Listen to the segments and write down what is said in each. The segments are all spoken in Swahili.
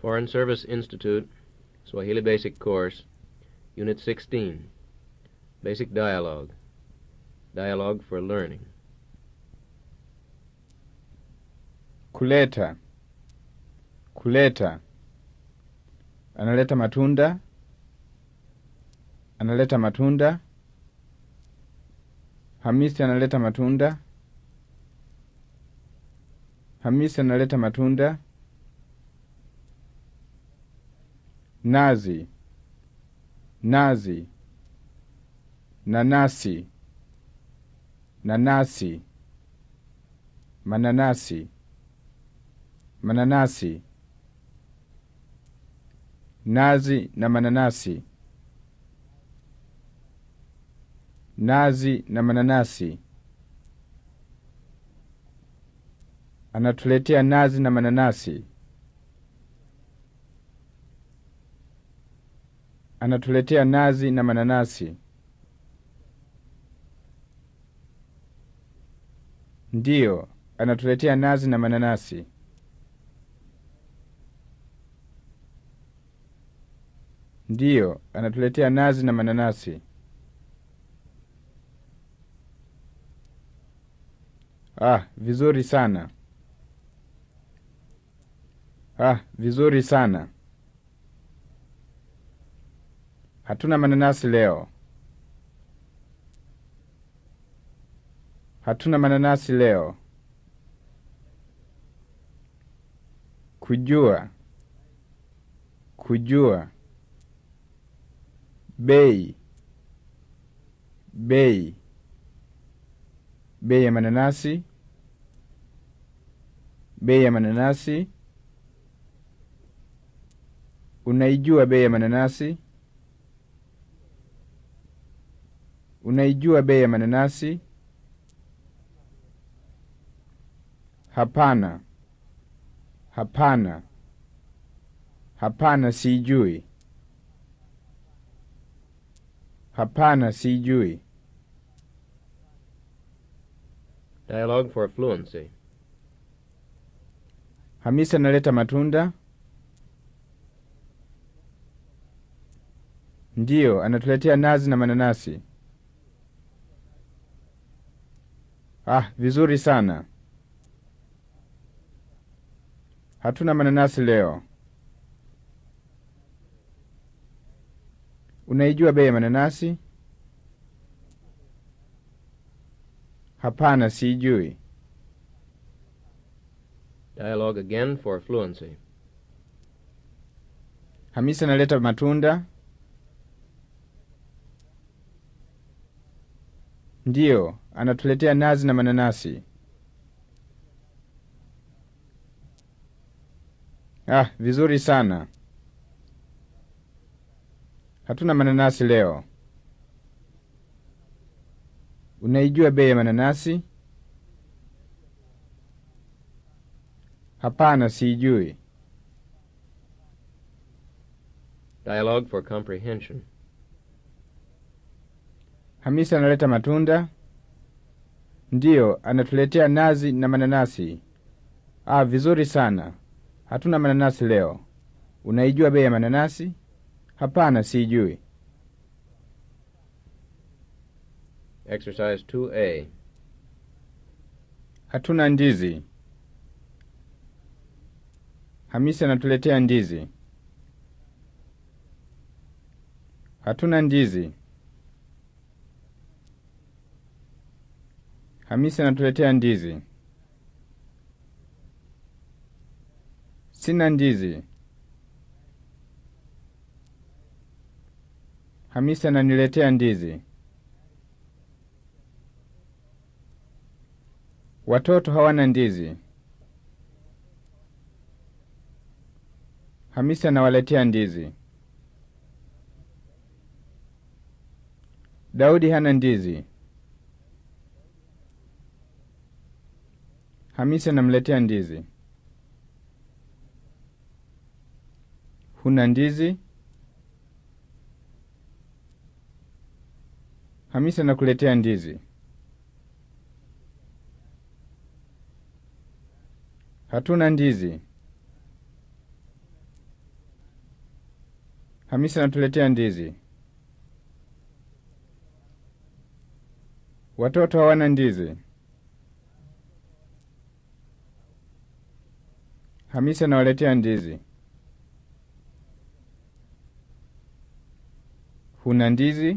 Foreign Service Institute, Swahili Basic Course, Unit 16. Basic Dialogue. Dialogue for Learning. Kuleta. Kuleta. Analeta matunda. Analeta matunda. Hamisi analeta matunda. Hamisi analeta matunda. Nazi. Nazi. Nanasi. Nanasi. Mananasi. Mananasi. Nazi na mananasi. Nazi na mananasi. Anatuletea nazi na mananasi. Anatuletea nazi na mananasi. Ndiyo, anatuletea nazi na mananasi. Ndiyo, anatuletea nazi na mananasi. Ah, vizuri sana. Ah, vizuri sana. Hatuna mananasi leo. Hatuna mananasi leo. Kujua. Kujua. Bei. Bei. Bei ya mananasi. Bei ya mananasi. Unaijua bei ya mananasi? Unaijua bei ya mananasi? Hapana. Hapana. Hapana, sijui. Hapana, sijui. Dialogue for Fluency. Hamisi analeta matunda? Ndiyo, anatuletea nazi na mananasi. Ah, vizuri sana. Hatuna mananasi leo. Unaijua bei ya mananasi? Hapana, sijui. Dialogue again for Fluency. Hamisi analeta matunda? Ndiyo, anatuletea nazi na mananasi. Ah, vizuri sana. Hatuna mananasi leo. Unaijua bei ya mananasi? Hapana, siijui. Dialogue for Comprehension. Hamisi analeta matunda? Ndiyo, anatuletea nazi na mananasi. Ah, vizuri sana. Hatuna mananasi leo. Unaijua bei ya mananasi? Hapana, siijui. Exercise 2A. Hatuna ndizi. Hamisi anatuletea ndizi. Hatuna ndizi. Hamisi anatuletea ndizi. Sina ndizi. Hamisi ananiletea ndizi. Watoto hawana ndizi. Hamisi anawaletea ndizi. Daudi hana ndizi. Hamisi anamletea ndizi. Huna ndizi? Hamisi anakuletea ndizi. Hatuna ndizi. Hamisi anatuletea ndizi. Watoto hawana ndizi. Hamisi anawaletea ndizi. Huna ndizi?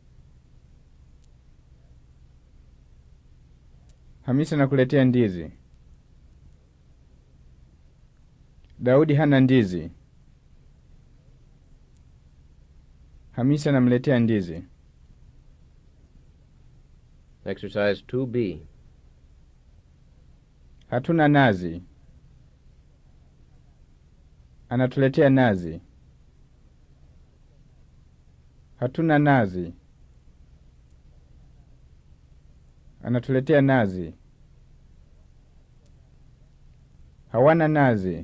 Hamisi anakuletea ndizi. Daudi hana ndizi. Hamisi anamletea ndizi. Exercise 2B. Hatuna nazi. Anatuletea nazi. Hatuna nazi. Anatuletea nazi. Hawana nazi.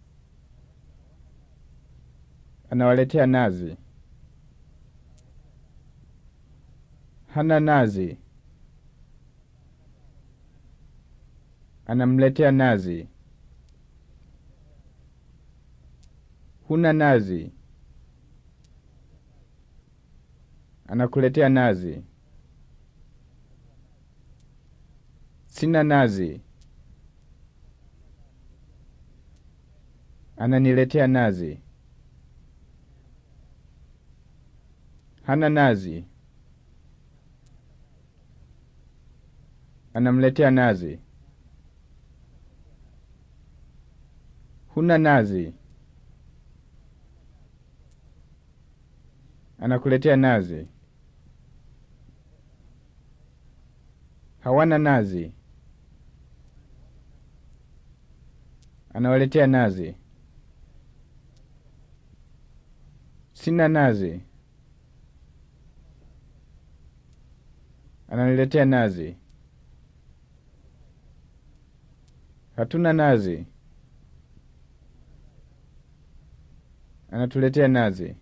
Anawaletea nazi. Hana nazi. Anamletea nazi. Huna nazi. Anakuletea nazi. Sina nazi. Ananiletea nazi. Hana nazi. Anamletea nazi. Huna nazi. Anakuletea nazi. Hawana nazi. Anawaletea nazi. Sina nazi. Ananiletea nazi. Hatuna nazi. Anatuletea nazi.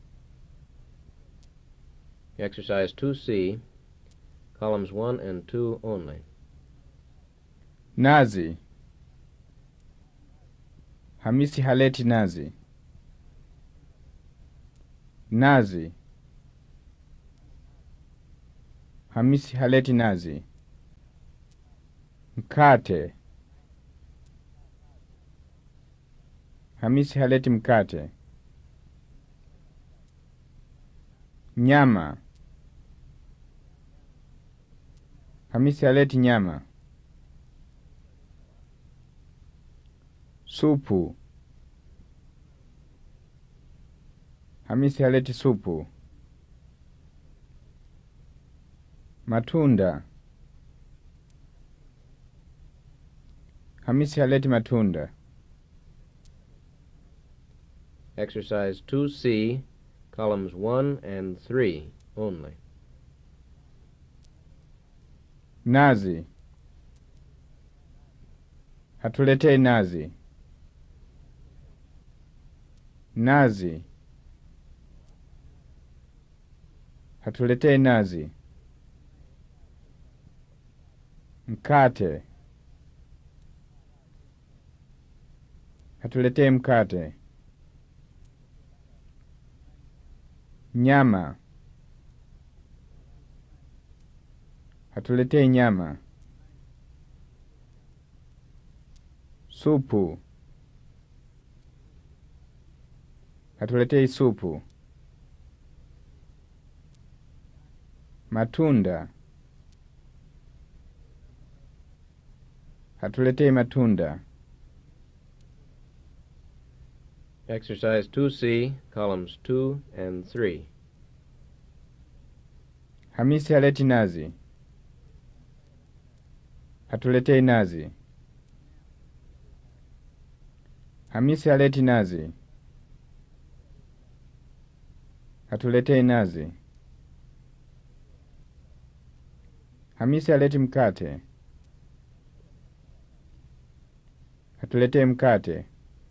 Exercise 2C, columns 1 and 2 only. Nazi. Hamisi haleti nazi. Nazi. Hamisi haleti nazi. Mkate. Hamisi haleti mkate. Nyama. Hamisi haleti nyama. Supu. Hamisi haleti supu. Matunda. Hamisi haleti matunda. Exercise 2C, columns 1 and 3 only. Nazi. Hatuletei nazi. Nazi. Hatuletei nazi. Mkate. Hatuletei mkate. Nyama. Hatuletei nyama. Supu. Hatuletei supu. Matunda. Hatuletei matunda. Exercise 2C, columns 2 and 3. Hamisi haleti nazi. Hatuletei nazi. Hamisi haleti nazi. Hatuletei nazi. Hamisi haleti mkate. Hatuletei mkate.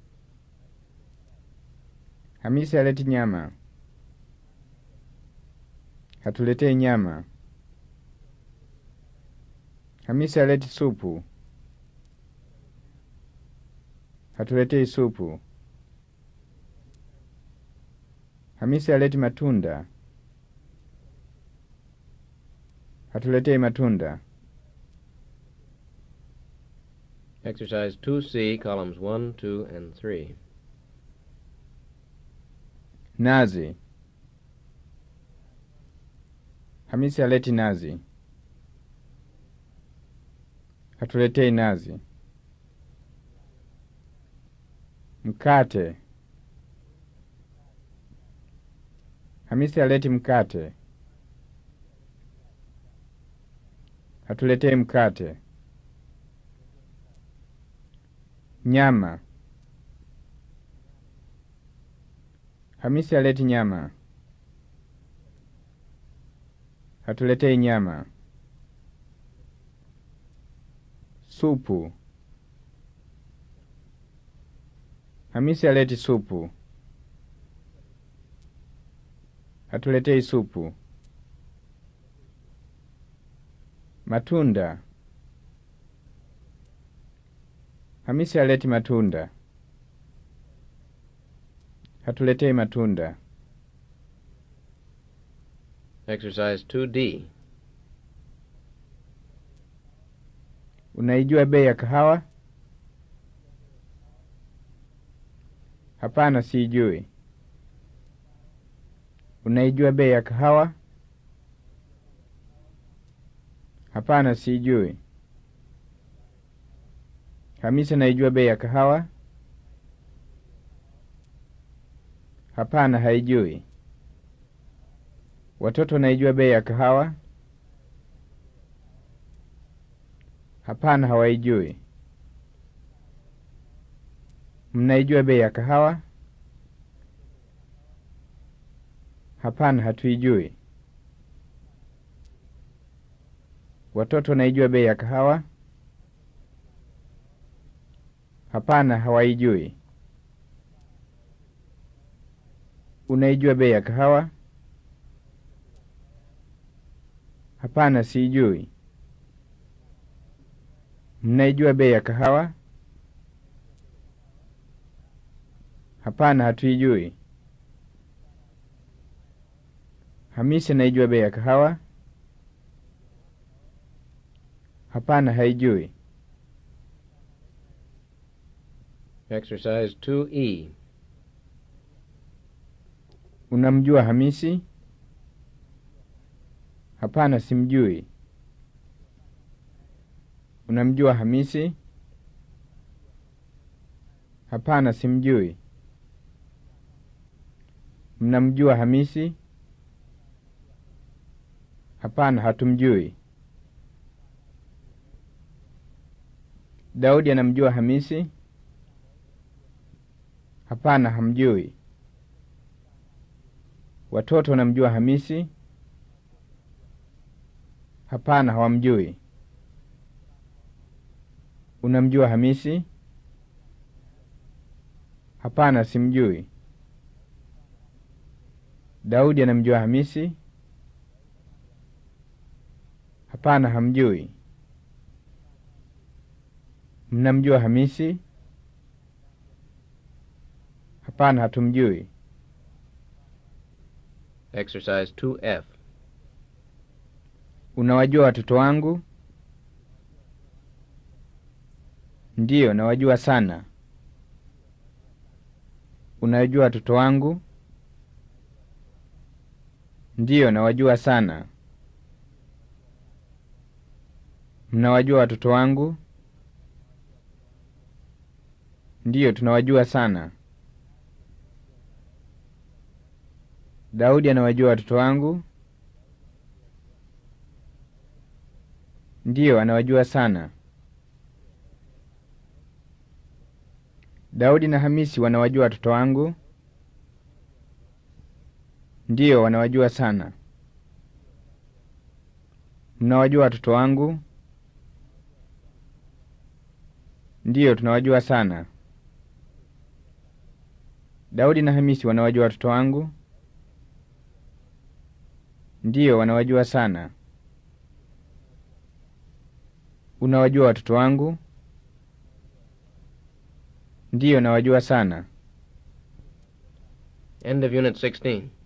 Hamisi haleti nyama. Hatuletei nyama. Hamisi haleti supu. Hatuletei supu. Hamisi haleti matunda. Hatuletei matunda. Exercise 2C, columns 1, 2, and 3. Nazi. Hamisi haleti nazi. Hatuletei nazi. Mkate. Hamisi haleti mkate. Hatuletei mkate. Nyama. Hamisi haleti nyama. Hatuletei nyama. Supu. Hamisi haleti supu. Hatuletei supu. Matunda. Hamisi haleti matunda. Hatuletei matunda. Exercise 2D. Unaijua bei ya kahawa? Hapana, siijui. Unaijua bei ya kahawa? Hapana, siijui. Hamisi anaijua bei ya kahawa? Hapana, haijui. Watoto wanaijua bei ya kahawa? Hapana, hawaijui. Mnaijua bei ya kahawa? Hapana, hatuijui. Watoto wanaijua bei ya kahawa? Hapana, hawaijui. Unaijua bei ya kahawa? Hapana, siijui. Mnaijua bei ya kahawa? Hapana, hatuijui. Hamisi anaijua bei ya kahawa? Hapana, haijui. Exercise 2E. Unamjua Hamisi? Hapana, simjui. Unamjua Hamisi? Hapana, simjui. Mnamjua Hamisi? Hapana, hatumjui. Daudi anamjua Hamisi? Hapana, hamjui. Watoto wanamjua Hamisi? Hapana, hawamjui. Unamjua Hamisi? Hapana, simjui. Daudi anamjua Hamisi? Hapana, hamjui. Mnamjua Hamisi? Hapana, hatumjui. Exercise 2F. Unawajua watoto wangu? Ndiyo, nawajua sana. Unawajua watoto wangu? Ndiyo, nawajua sana. Mnawajua watoto wangu? Ndiyo, tunawajua sana. Daudi anawajua watoto wangu? Ndiyo, anawajua sana. Daudi na Hamisi wanawajua watoto wangu? Ndiyo, wanawajua sana. Mnawajua watoto wangu? Ndiyo, tunawajua sana. Daudi na Hamisi wanawajua watoto wangu? Ndiyo, wanawajua sana. Unawajua watoto wangu? Ndiyo, nawajua sana. End of Unit 16.